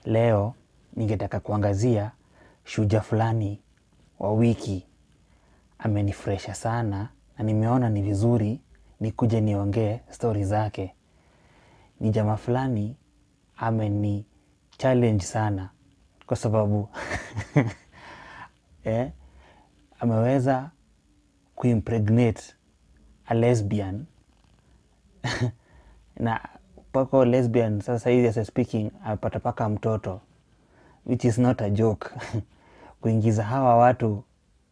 Leo ningetaka kuangazia shujaa fulani wa wiki amenifurahisha sana na nimeona ni vizuri nikuje niongee stori zake. Ni jamaa fulani ameni challenge sana kwa sababu eh, ameweza kuimpregnate a lesbian na pako lesbian sasa hivi as I speaking amepata paka mtoto which is not a joke kuingiza hawa watu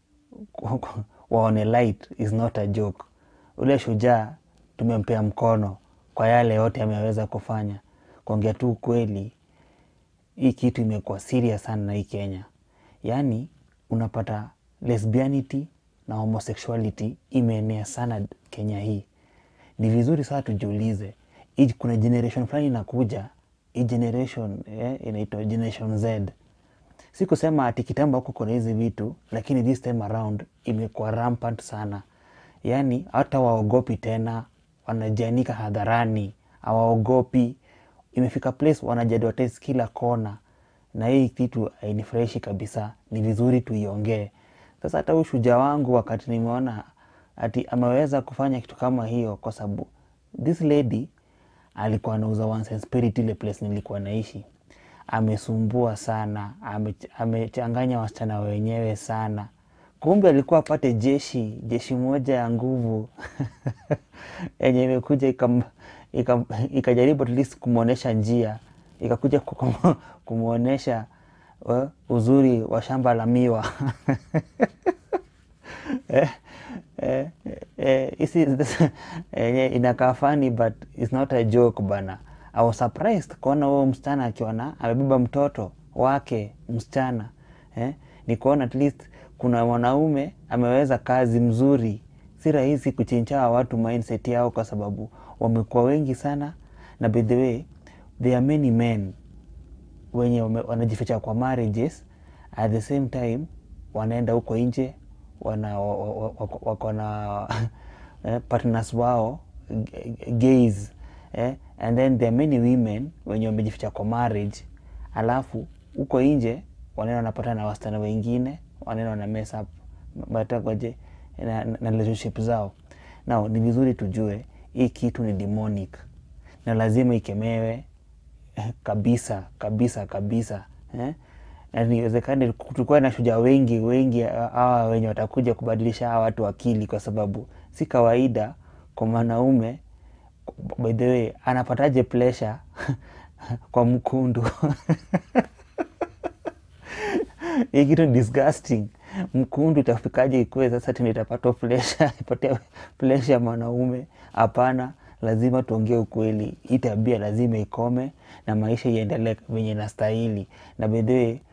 waone light is not a joke. Ule shujaa tumempea mkono kwa yale yote ameweza kufanya. Kuongea tu ukweli, hii kitu imekuwa serious sana na hii Kenya. Yaani unapata lesbianity na homosexuality imeenea sana Kenya hii. Ni vizuri sana tujiulize, hii kuna generation fulani inakuja, hii generation eh, inaitwa generation Z. Si kusema ati kitambo huko kuna hizi vitu, lakini this time around imekuwa rampant sana. Yaani hata waogopi tena, wanajianika hadharani, hawaogopi. Imefika place wanajiadvertise kila kona, na hii kitu hainifurahishi kabisa. Ni vizuri tuiongee. Sasa hata huyu shujaa wangu wakati nimeona ati ameweza kufanya kitu kama hiyo, kwa sababu this lady alikuwa anauza wine and spirit ile place nilikuwa naishi. Amesumbua sana, ame- amechanganya wasichana wenyewe sana. Kumbe alikuwa apate jeshi, jeshi moja ya nguvu yenye imekuja ikam- ikam- ikajaribu at least kumwonyesha njia, ikakuja kukum- kumwonyesha eh, uzuri wa shamba la miwa eh, eh, eh, isi yenye inakaa funny but it's not a joke bana. I was surprised kuona huyo msichana akiwa na amebeba mtoto wake msichana eh, ni kuona at least kuna mwanaume ameweza kazi mzuri. Si rahisi kuchincha watu mindset yao kwa sababu wamekuwa wengi sana, na by the way there are many men wenye wame- wanajificha kwa marriages at the same time wanaenda huko nje wana wa- wa- wa- wako wako na eh, partners wao g- gays eh, and then there are many women wenye wamejificha kwa marriage alafu huko nje wanaenda wanapata na wasichana wengine wanaenda wana mess up batakoje na, na, na relationship zao nao ni vizuri tujue hii kitu ni demonic na lazima ikemewe eh, kabisa kabisa kabisa eh? na niwezekane tukuwa na shujaa wengi wengi hawa wenye watakuja kubadilisha hawa watu akili, kwa sababu si kawaida kwa mwanaume by the way anapataje pleasure kwa mkundu hii kitu ni disgusting. Mkundu itafikaje ikuwe sasa tena itapata pleasure ipatia pleasure mwanaume? Hapana, lazima tuongee ukweli. Hii tabia lazima ikome na maisha iendelee venye inastahili. Na by the way,